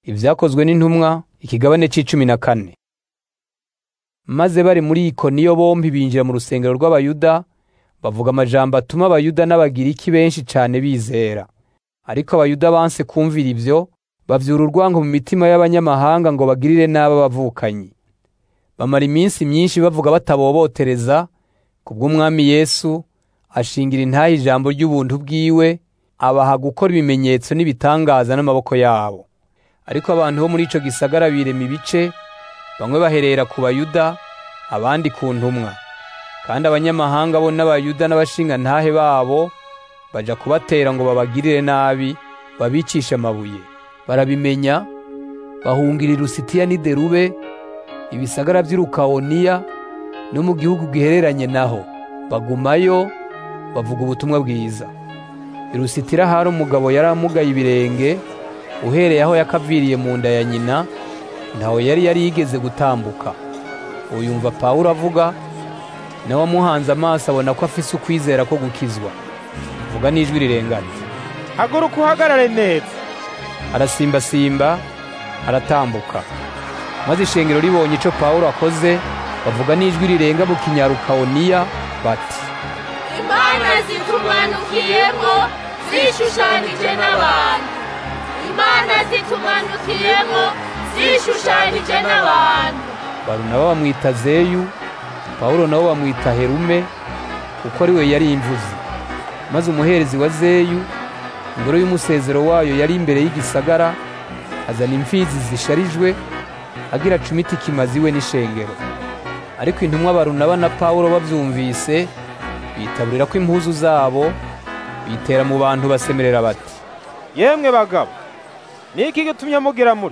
Ivyakozwe n'intumwa ikigabane c'icumi na kane. Maze bari muri Ikoniyo bompi binjira mu rusengero rw'Abayuda bavuga amajambo atuma Abayuda n'Abagiriki benshi cane bizera. Ariko Abayuda banse kumvira ivyo, bavyura urwango mu mitima y'abanyamahanga ngo bagirire nabi abavukanyi. Bamara iminsi myinshi bavuga batabobotereza, kubw'Umwami Yesu ashingira intahe ijambo ry'ubuntu bwiwe, abaha gukora ibimenyetso n'ibitangaza n'amaboko yabo. Ariko abantu bo muri ico gisagara birema ibice, bamwe baherera ku Bayuda, abandi ku ntumwa. Kandi abanyamahanga bo n'Abayuda n'abashingantahe babo baja kubatera ngo babagirire nabi, babicishe amabuye. Barabimenya, bahungira i Lusitiya n'i Derube, ibisagara vy'i Lukawoniya no mu gihugu gihereranye naho. Bagumayo, bavuga ubutumwa bwiza. I Lusitira hari umugabo yari amugaye ibirenge, uhereye aho yakaviriye mu nda ya nyina, ntaho yari yarigeze gutambuka. Uwo yumva Pawulo avuga, nawe amuhanze amaso abona ko afise ukwizera ko gukizwa. Avuga n'ijwi rirengana. haguruka uhagarare neza Arasimbasimba, aratambuka. Maze ishengero ribonye ico Pawulo akoze, bavuga n'ijwi rirenga mu kinyarukawoniya bati, imana zitumanukiyemo zishushanije n'abantu imana zitumanukiyemo zishushanije n'abantu Barunaba bamwita Zeyu, Pawulo nabo bamwita Herume, kuko ari we yari imvuzi. Maze umuherezi wa Zeyu, ingoro y'umusezero wayo yari imbere y'igisagara, azana imfizi zisharijwe, agira acumita ikimazi we n'ishengero. Ariko intumwa Barunaba na Pawulo bavyumvise, bitaburira ko impuzu zabo, bitera mu bantu basemerera bati, yemwe bagabo ni iki gitumye mugira muri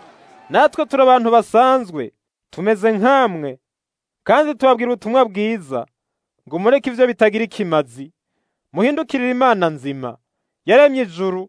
natwe turi abantu basanzwe tumeze nk'amwe kandi tubabwira ubutumwa bwiza ngo mureke ivyo bitagira ikimazi muhindukirire imana nzima yaremye ijuru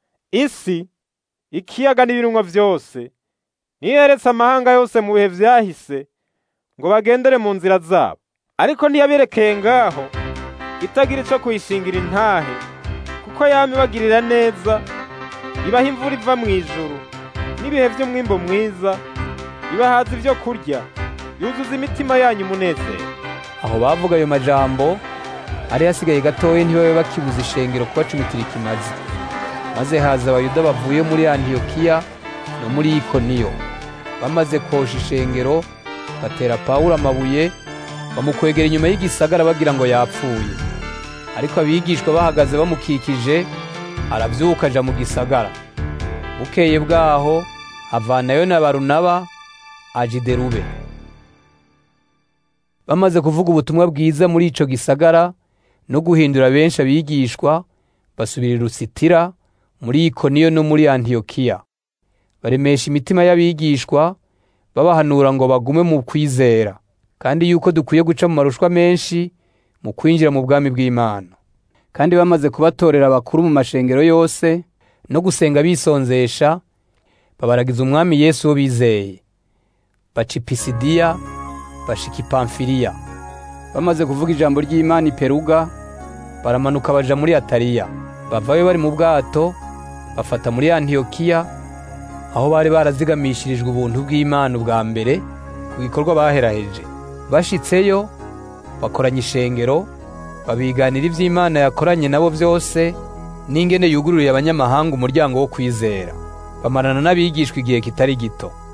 isi ikiyaga n'ibirungo vyose niyo yeretse amahanga yose mu bihe vyahise ngo bagendere mu nzira zabo ariko ntiyaberekeye ngaho itagira ico kuyishingira intahe kuko yama ibagirira neza ibaha imvura iva mu ijuru n'ibihe vy'umwimbo mwiza ibahaza ivyo kurya yuzuza imitima yanyu umunezero aho bavuga ayo majambo ari hasigaye gatoya ntibabe bakibuza ishengero kubacumitira ikimazi maze haza abayuda bavuye muri antiyokiya no muri ikoniyo bamaze kosha ishengero batera pawulo amabuye bamukwegera inyuma y'igisagara bagira ngo yapfuye ariko abigishwa bahagaze bamukikije aravyuka aja mu gisagara bukeye bwaho avanayo na barunaba aja i derube bamaze kuvuga ubutumwa bwiza muri ico gisagara no guhindura benshi abigishwa basubira i Lusitira muri Ikoniyo no muri Antiyokiya baremesha imitima y'abigishwa babahanura ngo bagume mu kwizera kandi yuko dukwiye guca mu marushwa menshi mu kwinjira mu bwami bw'Imana kandi bamaze kubatorera abakuru mu mashengero yose no gusenga bisonzesha babaragiza umwami Yesu wo bizeye baca i Pisidiya bashika i Pamfiliya bamaze kuvuga ijambo ry'Imana i Peruga baramanuka baja muri Ataliya bavayo bari mu bwato bafata muri Antiyokiya aho bari barazigamishirijwe ubuntu bw'Imana ubwa mbere ku gikorwa baheraheje bashitseyo bakoranya ishengero babiganira ivy'Imana yakoranye nabo vyose n'ingene yugururiye abanyamahanga umuryango wo kwizera bamarana n'abigishwa igihe kitari gito